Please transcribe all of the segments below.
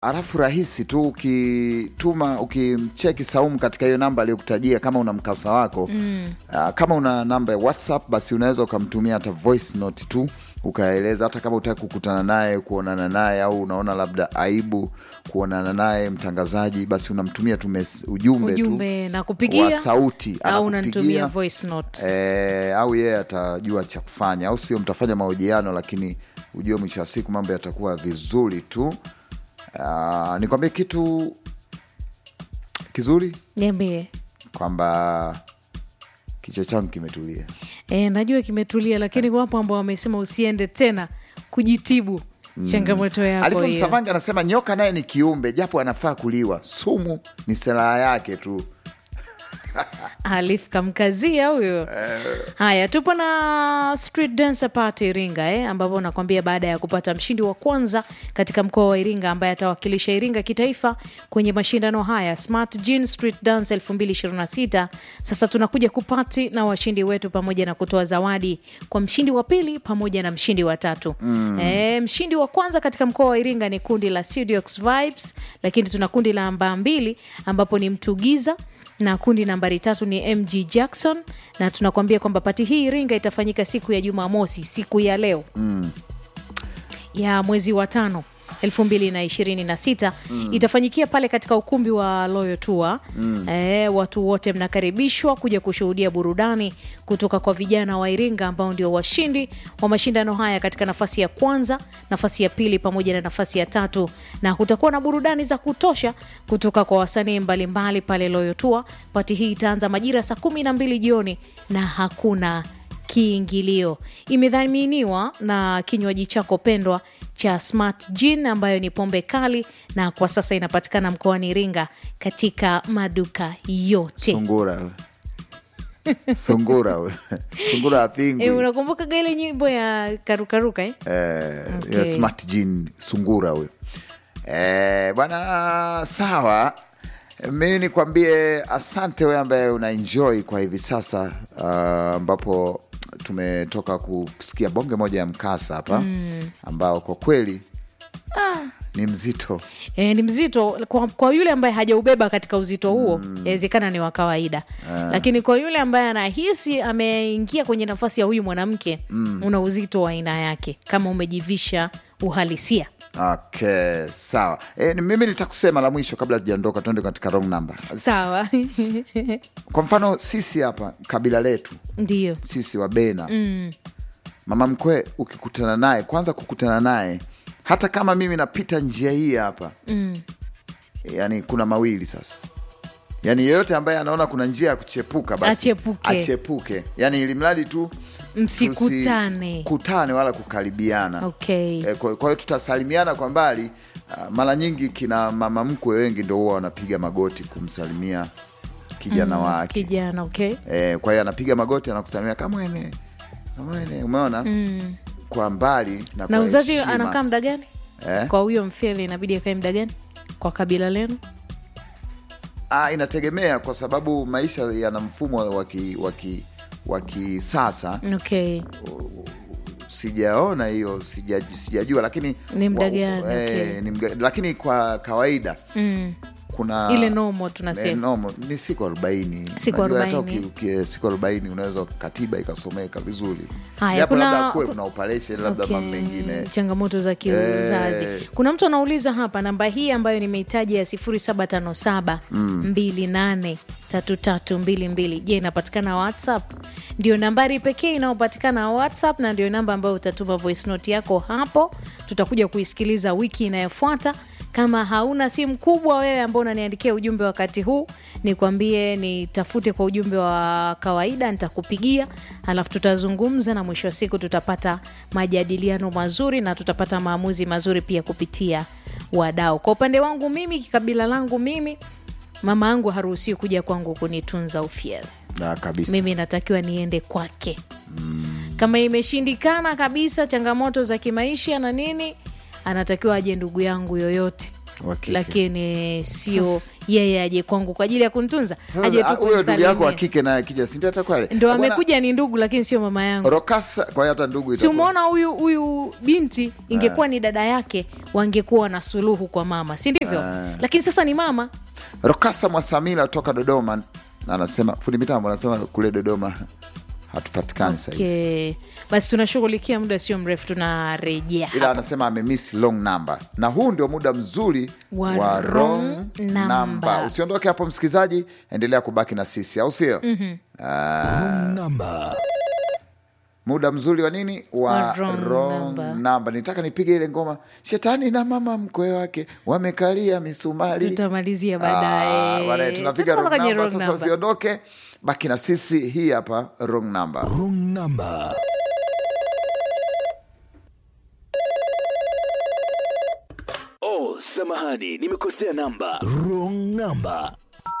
Alafu rahisi tu ukituma ukimcheki Saumu katika hiyo namba aliyokutajia, kama una mkasa wako mm. uh, kama una namba ya WhatsApp basi unaweza ukamtumia hata voice note tu ukaeleza, hata kama utaki kukutana naye kuonana naye, au unaona labda aibu kuonana naye mtangazaji, basi unamtumia tu mes- ujumbe, ujumbe na tu kupigia wa sauti au unanitumia anakupigia voice note e, au yeye atajua cha kufanya, au sio? Mtafanya mahojiano, lakini ujue mwisho wa siku mambo yatakuwa vizuri tu. Uh, nikwambie kitu kizuri niambie kwamba kichwa changu kimetulia. e, najua kimetulia lakini wapo ambao wamesema usiende tena kujitibu changamoto yako Alifu hiyo Msavangi anasema nyoka naye ni kiumbe, japo anafaa kuliwa, sumu ni silaha yake tu. Alif kamkazia huyo. Haya, tupo na Street Dancer Party Iringa eh, ambapo nakwambia baada ya kupata mshindi wa kwanza katika mkoa wa Iringa ambaye atawakilisha Iringa kitaifa kwenye mashindano haya Smart Gene Street Dance 2026. Sasa tunakuja kupati na washindi wetu pamoja na kutoa zawadi kwa mshindi wa pili pamoja na mshindi wa tatu. Eh, mshindi wa kwanza katika mkoa wa Iringa ni kundi la Studiox Vibes, lakini tuna kundi la namba mbili ambapo ni Mtugiza na kundi nambari tatu ni mg jackson na tunakuambia kwamba pati hii iringa itafanyika siku ya jumamosi siku ya leo mm. ya mwezi wa tano 2026 mm. itafanyikia pale katika ukumbi wa Royal Tour mm. e, watu wote mnakaribishwa kuja kushuhudia burudani kutoka kwa vijana wa Iringa ambao ndio washindi wa mashindano haya katika nafasi ya kwanza, nafasi ya pili pamoja na nafasi ya tatu, na kutakuwa na burudani za kutosha kutoka kwa wasanii mbalimbali pale Royal Tour. Pati hii itaanza majira saa kumi na mbili jioni na hakuna kiingilio. Imedhaminiwa na kinywaji chako pendwa cha Smart Gin ambayo ni pombe kali, na kwa sasa inapatikana mkoani Iringa katika maduka yote. Sungura we. Sungura we. Sungura apingwi. E, unakumbuka ile nyimbo ya karukaruka eh? eh, Okay. ya smart jean sungura huyo eh, bwana sawa mi nikwambie asante we ambaye una enjoy kwa hivi sasa ah, ambapo tumetoka kusikia bonge moja ya mkasa hapa ambao kwa kweli ah, ni mzito E, ni mzito kwa, kwa yule ambaye hajaubeba katika uzito huo inawezekana ni wa kawaida lakini kwa yule ambaye anahisi ameingia kwenye nafasi ya huyu mwanamke una uzito wa aina yake kama umejivisha uhalisia okay sawa e, mimi nitakusema la mwisho kabla tujaondoka tuende katika wrong number sawa kwa mfano sisi hapa kabila letu ndio sisi wa bena mm. mama mkwe ukikutana naye kwanza kukutana naye hata kama mimi napita njia hii hapa mm. yani kuna mawili sasa yani yeyote ambaye anaona kuna njia ya kuchepuka basi Achepuke. achepuke yani ili mradi tu msikutane tusikutane wala kukaribiana okay. E, kwa kwa hiyo tutasalimiana kwa mbali. Uh, mara nyingi kina mama mkwe wengi ndo huwa wanapiga magoti kumsalimia kijana wake kijana okay. e, kwa hiyo anapiga magoti anakusalimia kamwene kamwene, umeona mm. kwa mbali na, na kwa uzazi heshima. anakaa muda gani eh? kwa huyo mfele inabidi akae muda gani kwa kabila lenu Ah, inategemea kwa sababu maisha yana mfumo wa ki- wa ki- wa kisasa okay. sijaona hiyo sija- sijajua lakini Ni muda wa- gani? eh, Okay. ni mga- lakini kwa kawaida mm. kuna ile nomo Eh, tunasema nomo ni siku arobaini Siku Unajua hata 40. uki- uki- siku arobaini unaweza katiba ikasomeka vizuri Haya, japo kuna- labda kuwe kuna operation labda Okay, mambo mengine changamoto za kiuzazi Eh. kuna mtu anauliza hapa namba hii ambayo nimeitaja ya 0757 28 3322 je inapatikana whatsapp ndio nambari pekee inayopatikana whatsapp na ndio namba ambayo utatuma voice note yako hapo tutakuja kuisikiliza wiki inayofuata kama hauna simu kubwa wewe ambao unaniandikia ujumbe wakati huu nikwambie nitafute kwa ujumbe wa kawaida nitakupigia alafu tutazungumza na mwisho wa siku tutapata majadiliano mazuri na tutapata maamuzi mazuri pia kupitia wadau kwa upande wangu mimi kikabila langu mimi mama yangu haruhusiwi kuja kwangu kunitunza ufyele na kabisa mimi natakiwa niende kwake kama imeshindikana kabisa changamoto za kimaisha na nini anatakiwa aje ndugu yangu yoyote Wa kike. lakini sio yeye aje kwangu kwa ajili ya kuntunza Sasa, aje ah, tu huyo ndugu yako wa kunisalimia kike naye akija si ndio atakuwa ndo Bwana, amekuja ni ndugu lakini sio mama yangu Rokasa kwa hiyo hata ndugu si itakuwa- umeona huyu huyu binti ingekuwa ni dada yake wangekuwa na suluhu kwa mama si ndivyo lakini sasa ni mama Rokasa Mwasamila kutoka Dodoma anasema fundi mitambo anasema kule Dodoma hatupatikani okay. sahizi okay. basi tunashughulikia muda sio mrefu tunarejea ila hapa. anasema amemiss long number na huu ndio muda mzuri Wa wa wrong wrong number. number. Usiondoke hapo msikilizaji, endelea kubaki na sisi, au sio? namba muda mzuri wa nini wa, Wa wrong wrong number. number. Nitaka nipige ile ngoma, shetani na mama mkwe wake wamekalia misumari. tutamalizia Ah, baadaye baadaye tunapiga Tutaanza wrong kwenye number. wrong Sasa number. usiondoke, baki na sisi. Hii hapa wrong number. wrong number Oh, samahani, nimekosea namba. wrong number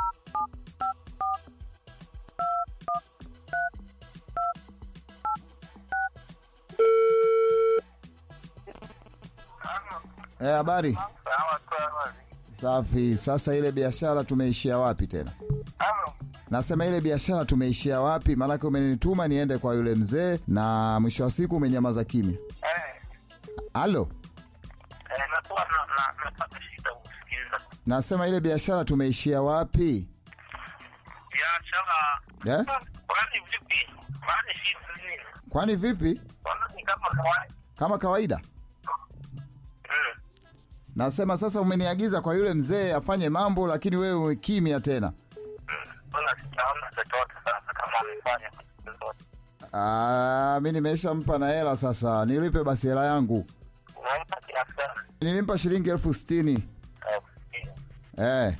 Eh, habari safi. Sasa ile biashara tumeishia wapi tena? Nasema ile biashara tumeishia wapi? Maanake umenituma niende kwa yule mzee na mwisho wa siku umenyamaza kimya. Halo, nakuwa napata shida kusikiliza nasema ile biashara tumeishia wapi? biashara. Eh? Kwani vipi? Kwani shida nini? Kwani vipi? Kwani ni kama kawaida? Kama kawaida? Mm. Nasema sasa umeniagiza kwa yule mzee afanye mambo, lakini wewe kimya tena. Mbona sijaona chochote sasa kama amefanya kitu chochote? Ah, mi nimeshampa na hela sasa, nilipe basi hela yangu. Unaomba kiasi gani? Nilimpa shilingi elfu sitini. Eh, kusikia. Eh.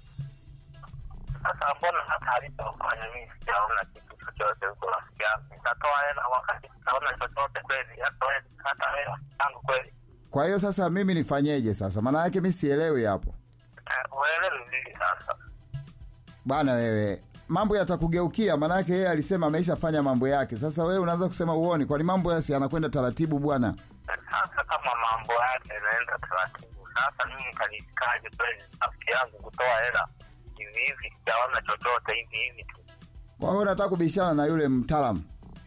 Sasa mbona hata alipofanya mimi sijaona kitu chochote huko rafiki yangu? Nitatoa hela wakati sitaona chochote kweli, hata wewe hata hela yangu kweli. Kwa hiyo sasa mimi nifanyeje sasa? Maana yake mi sielewi hapo. Eh, Uelewi vipi sasa? Bwana wewe, mambo yatakugeukia, maana yake yeye alisema ameishafanya mambo yake. Sasa wewe unaanza kusema uoni, kwani mambo yasi yanakwenda taratibu bwana. Sasa kama mambo yake yanaenda taratibu, sasa mimi nitalifikaje kweli rafiki yangu kutoa hela hivi hivi? Sijaona chochote hivi hivi tu. Kwa hiyo nataka kubishana na yule mtaalamu.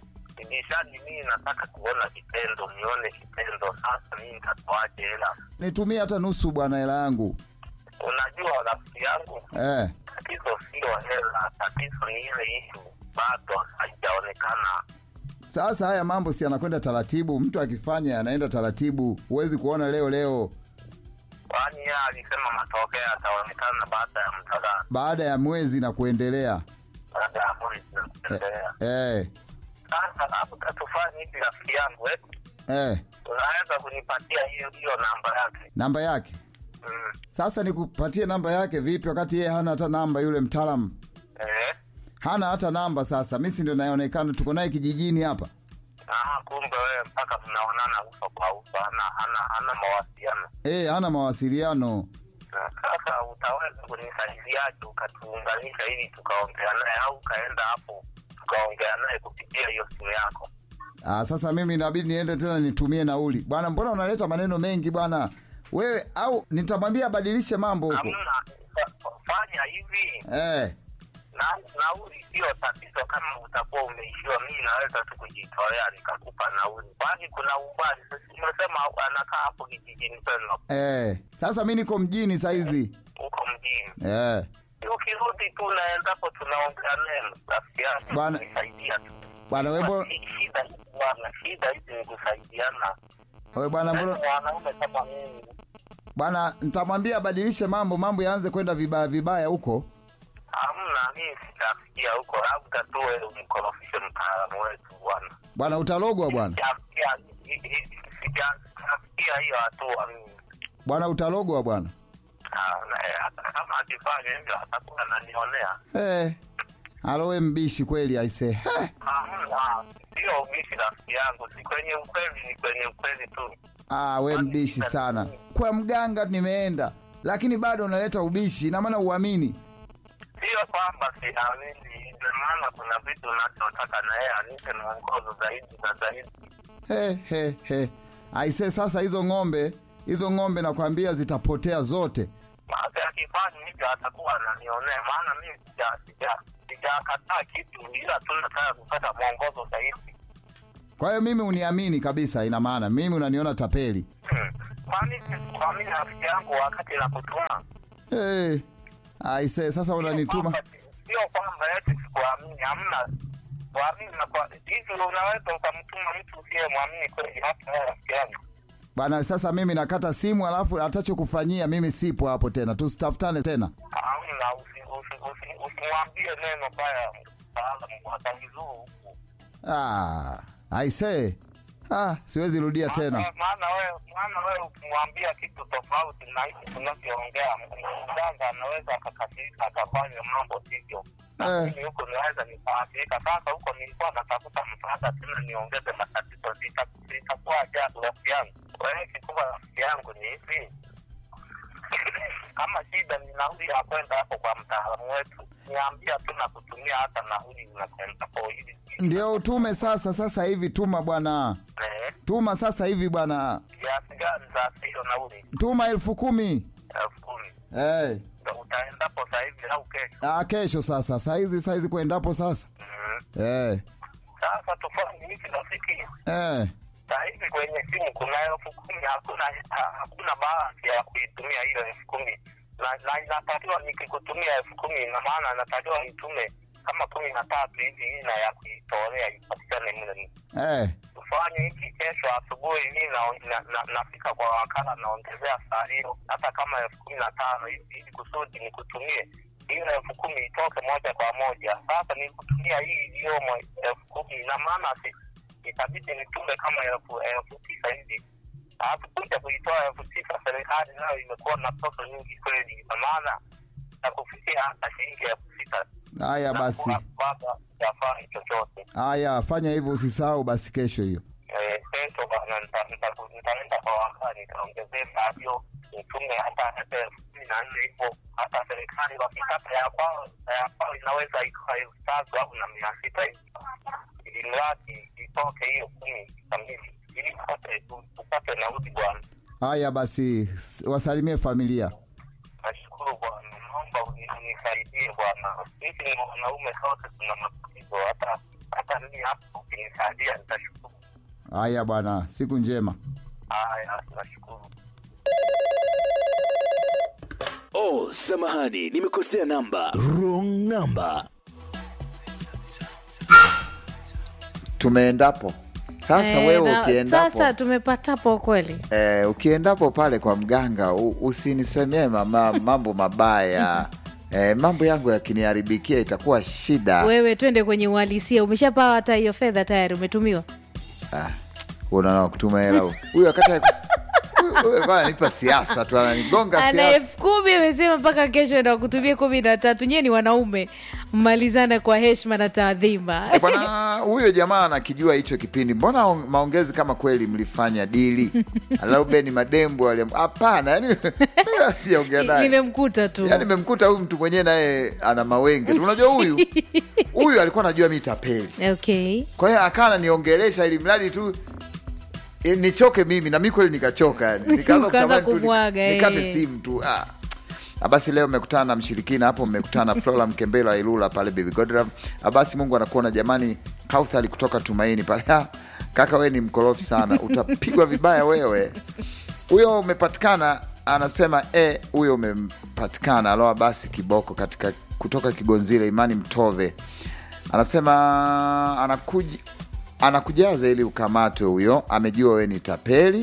Nishani mimi nataka kuona kitendo, nione kitendo. Sasa mimi nitatoaje hela? Nitumie hata nusu bwana hela yangu. Unajua rafiki yangu, Eh. tatizo sio hela, tatizo ni ile ishu bado haijaonekana. Sasa haya mambo si yanakwenda taratibu, mtu akifanya yanaenda taratibu, huwezi kuona leo leo, Kwani yeye alisema matokeo yataonekana baada ya muda gani? baada ya mwezi na kuendelea. Baada ya mwezi na kuendelea. Eh, Sasa labda tufanye hivi rafiki yangu, eh, eh, unaweza kunipatia hiyo hiyo namba yake? namba yake. Mm. Sasa nikupatie namba yake vipi, wakati yeye hana hata namba? Yule mtaalamu Eh. hana hata namba. Sasa mi si ndo naonekana, tuko naye kijijini hapa. Ah, kumbe wewe mpaka mnaonana uso kwa uso, hana hana hana mawasiliano. Eh, hana mawasiliano. Na Sasa utaweza kunisaidiaje ukatuunganisha ili tukaongea naye, au ukaenda hapo tukaongea naye kupitia hiyo simu yako? Ah, sasa mimi inabidi niende tena nitumie nauli bwana. Mbona unaleta maneno mengi bwana wewe? Au nitamwambia abadilishe mambo huko. Hamna, fa- fanya hivi Eh, na nauli sio tatizo. Kama utakuwa umeishiwa, mimi naweza tu kujitolea nikakupa nauli, kwani kuna umbali. Sasa Umesema anakaa hapo kijijini kwenu, eh. Sasa mi niko mjini saizi. huko mjini. Eh. Ukirudi tu naendapo, tunaongea naye rafiki yangu, Bwana- kunisaidia tu. Bwana wewe mbona Basi, Shida hizi bwana, shida hizi ni kusaidiana. wewe bwana mbona Yaani wanaume kama mimi bwana nitamwambia abadilishe mambo, mambo yaanze kwenda vibaya vibaya huko. hamna, mimi sitafikia huko, labda tu wewe umkorofishe mtaalamu wetu bwana. Bwana utalogwa bwana. Sijafikia sijafikia hiyo hatua mimi. Bwana utalogwa bwana. Ah, na yeye hata kama akifanya hivyo atakuwa ananionea. Eh. Alowe mbishi kweli aise. Eh. Hamna, sio ubishi rafiki yangu, si kwenye ukweli, ni kwenye ukweli tu. Ah, we mbishi sana. Kwa mganga nimeenda, lakini bado unaleta ubishi, ina maana uamini. Sio kwamba siamini, ndio maana kuna vitu unachotaka na yeye anipe mwongozo zaidi na zaidi. He, he, he. Aise, sasa hizo ng'ombe hizo ng'ombe nakwambia zitapotea zote. Maana akifanya hivyo atakuwa ananionea, maana mimi sija sija sijakataa kitu, ila tu nataka kupata mwongozo zaidi. Kwa hiyo mimi uniamini kabisa, ina maana mimi unaniona tapeli. Hmm. Kwani sikuamini rafiki yangu wakati nakutuma? Hey, aise, sasa unanituma Kwamba- Sio kwamba eti sikuamini, hamna kuamini na kwa hivi, unaweza ukamtuma mtu usiye mwamini kweli, hata wewe rafiki yangu. bwana. Sasa mimi nakata simu, alafu atachokufanyia mimi sipo hapo tena, tusitafutane tena. Hamna, usi- usi- usi- usimwambie neno baya mtaalamu watangizuu huku Ah, aise, ah, siwezi rudia tena. Maana- maana wewe maana wewe ukimwambia kitu tofauti na hiki tunavyoongea, mganga anaweza akakasirika akafanya mambo sivyo. Eh. Lakini huko naweza nikaathirika. Sasa huko nilikuwa natafuta msaada tena niongeze matatizo, Sita- itakuwa ajabu rafiki yangu. Wewe kikubwa rafiki yangu ni hivi, kama shida ni nauli ya kwenda hapo kwa mtaalamu wetu, niambia tu na kutumia hata nauli unakwenda kwa ili Ndio utume sasa, sasa hivi tuma bwana, eh, tuma sasa hivi bwana, kiasi gani za hiyo nauli tuma elfu kumi. elfu kumi Hey. Ndo utaendapo saa hivi au kesho? Ah, kesho sasa, saizi saizi kuendapo sasa. Mhm. Eh, Sasa tufanye hivi rafiki, eh, saa hivi kwenye simu kuna elfu kumi hakuna ha- hakuna baadhi ya kuitumia hiyo elfu kumi na, na inatakiwa nikikutumia elfu kumi ina maana natakiwa nitume kama kumi na tatu hivi ina ya kuitolea ipatikane mle. eh. Tufanye hiki kesho asubuhi, mi na- na- na- nafika kwa wakala naongezea saa hiyo hata kama elfu kumi na tano hivi ili kusudi nikutumie hiyo elfu kumi itoke moja kwa moja. Sasa nikutumia hii iliyomo elfu kumi ina maana si itabidi nitume kama elfu elfu tisa hivi alafu kuja kuitoa elfu tisa serikali nayo imekuwa na pesa nyingi kweli, ina maana na kufikia hata shilingi elfu sita Haya basi, baba yafai chochote. haya fanya hivyo, usisahau basi kesho hiyo. Eh, kesho bwana nita- nita- nitaenda kwa wakala nitaongezea savyo nitume hata hata elfu kumi na nne hivyo hata serikali wakikata ya kwao ya kwao inaweza ikawa elfu tatu au na mia sita hivi ili mradi itoke hiyo kumi kamili ili upate upate nauli bwana Haya basi, s- wasalimie familia. nashukuru bwana naomba uni- unisaidie bwana sisi ni wanaume sote tuna matatizo hata hata mimi hapo ukinisaidia nitashukuru Haya bwana, siku njema. haya nashukuru Oh, samahani, nimekosea namba. Wrong number. Tumeendapo sasa. Eh, wewe na- ukiendapo sasa tumepatapo kweli eh, ukiendapo pale kwa mganga u- usinisemee mama mambo mabaya eh, mambo yangu yakiniharibikia itakuwa shida. wewe twende kwenye uhalisia umeshapawa hata hiyo fedha tayari umetumiwa Unaona kutuma hela huyu. huyu wakati huyu- huyu alikuwa ananipa siasa tu, ananigonga ana siasa. elfu kumi amesema mpaka kesho ndo kutumia kumi na tatu nyie ni wanaume mmalizana kwa heshima na taadhima Eh, Bwana huyo jamaa anakijua hicho kipindi, mbona on- maongezi kama kweli mlifanya dili? Ruben Madembo aliam- hapana, yani sijaongea naye limemkuta tu yani memkuta huyu mtu mwenyewe naye ana mawenge tu. Unajua huyu huyu alikuwa anajua mi tapeli, okay kwa hiyo akawa ananiongelesha ili mradi tu eh, nichoke mimi na mi kweli nikachoka, yani nikaanza Ukaanza kutamani tu nik- kumwaga, eh. nikate simu tu ah. Ah, Basi leo mmekutana na mshirikina hapo, mmekutana na Flora Mkembela wa Ilula pale Baby Godra. Ah, Basi Mungu anakuona jamani, Kauthali kutoka Tumaini pale. Ah, Kaka we ni mkorofi sana, utapigwa vibaya wewe. Huyo umepatikana, anasema eh, huyo umepatikana. Aloa basi kiboko katika kutoka Kigonzile, Imani Mtove anasema anakuja anakujaza ili ukamatwe. Huyo amejua we ni tapeli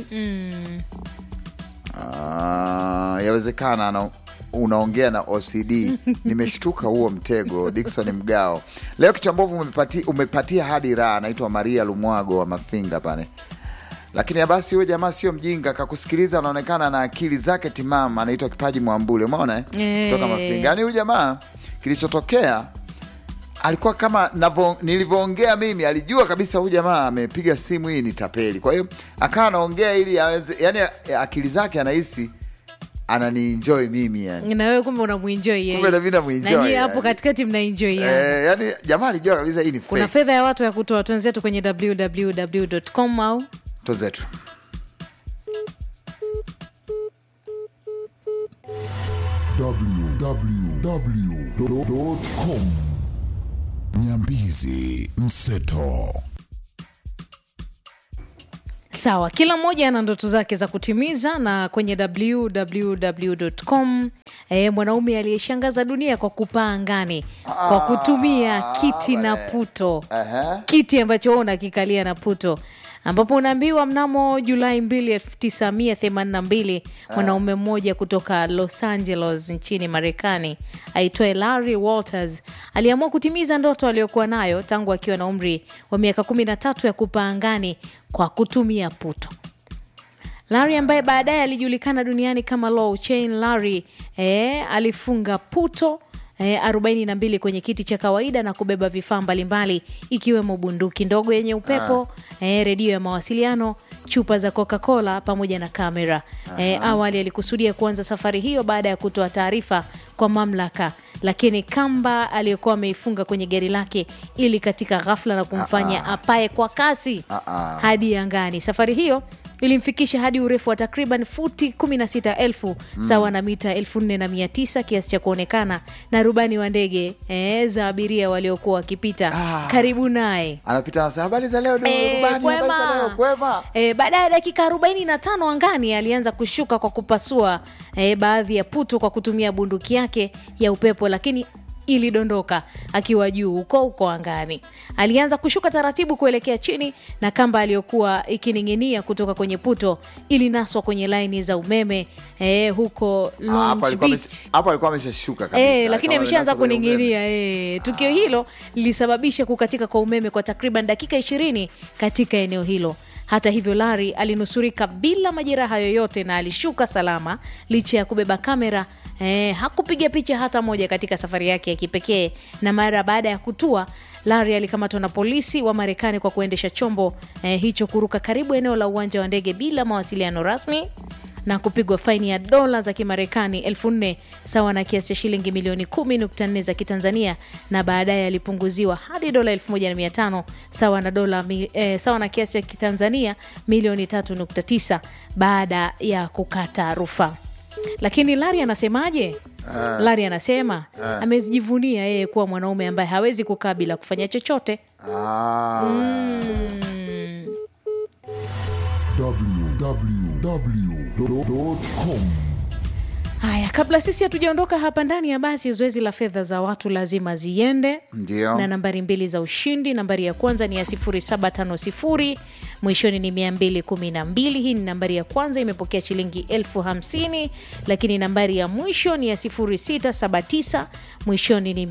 Ah, yawezekana ana, unaongea na OCD. Nimeshtuka huo mtego. Dickson Mgao, leo kichambovu umepati, umepatia hadi raha. Anaitwa Maria Lumwago wa Mafinga pale, lakini ya basi huyo jamaa sio mjinga, kakusikiliza, anaonekana na akili zake timamu. Anaitwa Kipaji Mwambule, umeona eh? Eh. kutoka Mafinga. Yani huyu jamaa kilichotokea alikuwa kama navo- nilivyoongea mimi, alijua kabisa huyu jamaa amepiga simu hii ni tapeli. Kwa hiyo akawa anaongea ili aweze, yani akili zake anahisi ananienjoy mimi yani. na wewe kumbe unamwenjoi yeye. Kumbe na mimi namuenjoy, Na nyie hapo yani. katikati mnaenjoi yani. Eh, yani jamaa alijua kabisa hii ni kuna fake. fedha ya watu ya kutoa twenzetu kwenye www.com au To zetu www.com Nyambizi Mseto. Sawa, kila mmoja ana ndoto zake za kutimiza, na kwenye www.com e, mwanaume aliyeshangaza dunia kwa kupaa angani kwa kutumia kiti na puto Aha. kiti ambacho wewe unakikalia na puto ambapo unaambiwa mnamo Julai 2, 1982 mwanaume mmoja kutoka Los Angeles nchini Marekani aitwaye Larry Walters aliamua kutimiza ndoto aliyokuwa nayo tangu akiwa na umri wa miaka 13 ya kupaa angani kwa kutumia puto. Larry ambaye baadaye alijulikana duniani kama Low Chain Larry eh, alifunga puto eh, 42 kwenye kiti cha kawaida na kubeba vifaa mbalimbali ikiwemo bunduki ndogo yenye upepo eh, redio ya mawasiliano, chupa za Coca-Cola pamoja na kamera. Eh, awali alikusudia kuanza safari hiyo baada ya kutoa taarifa kwa mamlaka, lakini kamba aliyokuwa ameifunga kwenye gari lake ili katika ghafla na kumfanya apae kwa kasi Ah-ah. hadi angani. Safari hiyo ilimfikisha hadi urefu wa takriban futi 16,000 sawa na mita 4900 kiasi cha kuonekana na rubani wa ndege eh, za abiria waliokuwa wakipita Ah. karibu naye. anapita anasema habari za leo Eh, rubani, habari za kwema. leo kwema. Eh, baada ya dakika 45 angani alianza kushuka kwa kupasua eh, baadhi ya puto kwa kutumia bunduki yake ya upepo, lakini ilidondoka akiwa juu huko huko angani. Alianza kushuka taratibu kuelekea chini, na kamba aliyokuwa ikining'inia kutoka kwenye puto ilinaswa kwenye laini za umeme eh, huko Ah, Long hapo alikuwa Beach. amesha- hapo alikuwa ameshashuka kabisa Eh, lakini Kama ameshaanza amenasa kwenye umeme. kuning'inia eh. Tukio hilo lilisababisha kukatika kwa umeme kwa takriban dakika ishirini katika eneo hilo. Hata hivyo, Larry alinusurika bila majeraha yoyote na alishuka salama licha ya kubeba kamera. Eh, hakupiga picha hata moja katika safari yake ya kipekee, na mara baada ya kutua Larry alikamatwa na polisi wa Marekani kwa kuendesha chombo eh, hicho kuruka karibu eneo la uwanja wa ndege bila mawasiliano rasmi na kupigwa faini ya dola za Kimarekani elfu nne sawa na kiasi cha shilingi milioni 10.4 za Kitanzania, na baadaye alipunguziwa hadi dola 1500 sawa na dola mi- eh, sawa na kiasi cha Kitanzania milioni 3.9 baada ya kukata rufaa. Lakini Lari anasemaje? Lari anasema amejivunia yeye kuwa mwanaume ambaye hawezi kukaa bila kufanya chochote. Ah. Mm. www.com Haya, kabla sisi hatujaondoka hapa ndani ya basi, zoezi la fedha za watu lazima ziende Ndio. na nambari mbili za ushindi. Nambari ya kwanza ni ya 0750 mwishoni ni 212. Hii ni nambari ya kwanza, imepokea shilingi elfu hamsini. Lakini nambari ya mwisho ni ya 0679 mwishoni ni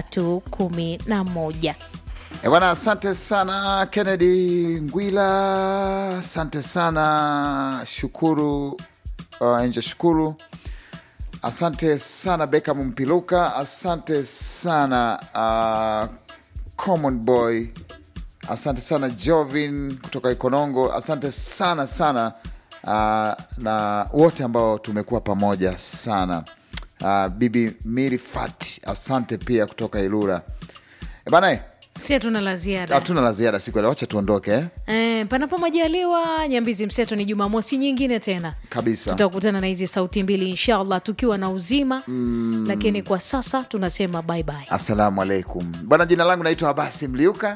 311. Eh, bwana asante sana Kennedy Ngwila, asante sana Shukuru uh, Enje Shukuru, asante sana Beckham Mpiluka, asante sana uh, Common Boy, asante sana Jovin kutoka Ikonongo, asante sana sana uh, na wote ambao tumekuwa pamoja sana uh, Bibi Miri Fati, asante pia kutoka Ilura. E bana eh, Si hatuna la ziada. hatuna la ziada siku ya leo, wacha tuondoke eh? Eh, panapo majaliwa, Nyambizi Mseto ni Jumamosi nyingine tena kabisa. tutakutana na hizi sauti mbili inshallah tukiwa na uzima lakini kwa sasa tunasema bye bye. Assalamu alaikum bwana, jina langu naitwa Abasi Mliuka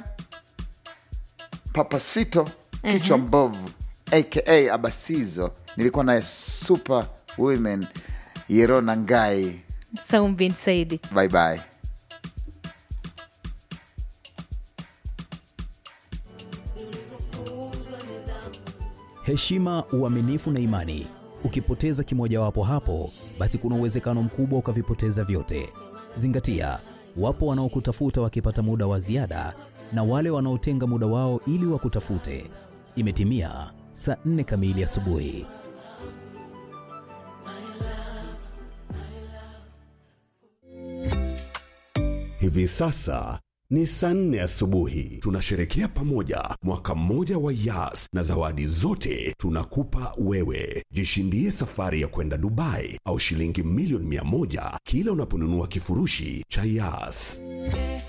Papasito kichwa mbovu aka Abasizo. Nilikuwa naye super women Yerona Ngai. Saum bin Saidi. Bye bye. heshima, uaminifu na imani. Ukipoteza kimojawapo hapo, basi kuna uwezekano mkubwa ukavipoteza vyote. Zingatia, wapo wanaokutafuta wakipata muda wa ziada na wale wanaotenga muda wao ili wakutafute. Imetimia saa nne kamili asubuhi. Hivi sasa ni saa nne asubuhi. Tunasherekea pamoja mwaka mmoja wa Yas na zawadi zote tunakupa wewe. Jishindie safari ya kwenda Dubai au shilingi milioni mia moja kila unaponunua kifurushi cha Yas.